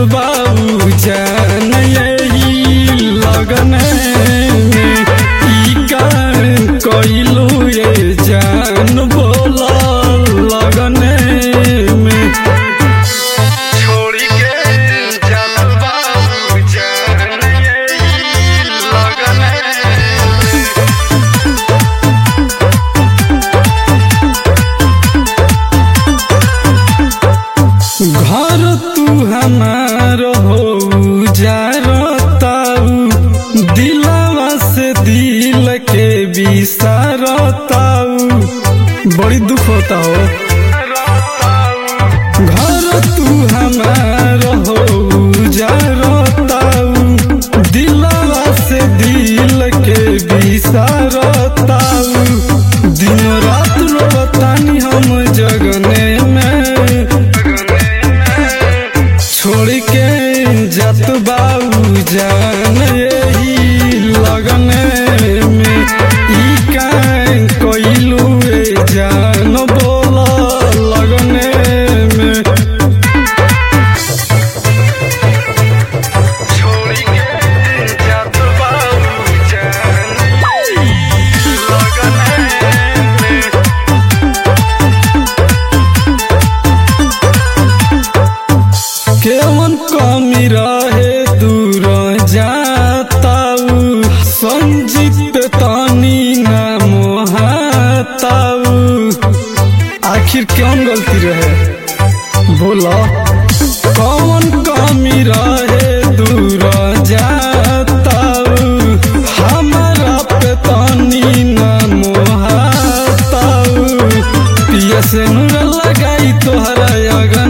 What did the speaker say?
बाबू जान यही लगन में ई का कइलू ये जान बोला लगन में छोड़ी के जात बाबू जान यही लगन में घर तू हमार हो जारताऊ दिलवा से दिल के बिसारताऊ बड़ी दुख होता हो घर तू हमार हो जारताऊ दिलवा से दिल के बिसारताऊ दिन रात रोतानी हम जगने में छोड़ के जत बाबू जान यही लगन में ई का कइलू ए जान बोला लगन में छोड़ के जत बाबू जान यही लगन में केवन कमी रहे दूर जाताऊ संजीत तानी ना मोहाताऊ आखिर कौन गलती रहे बोला कौन कमी रहे दूर जाताऊ हमारा पे तानी ना मोहाताऊ पिया से नूर लगाई तोहरा अगर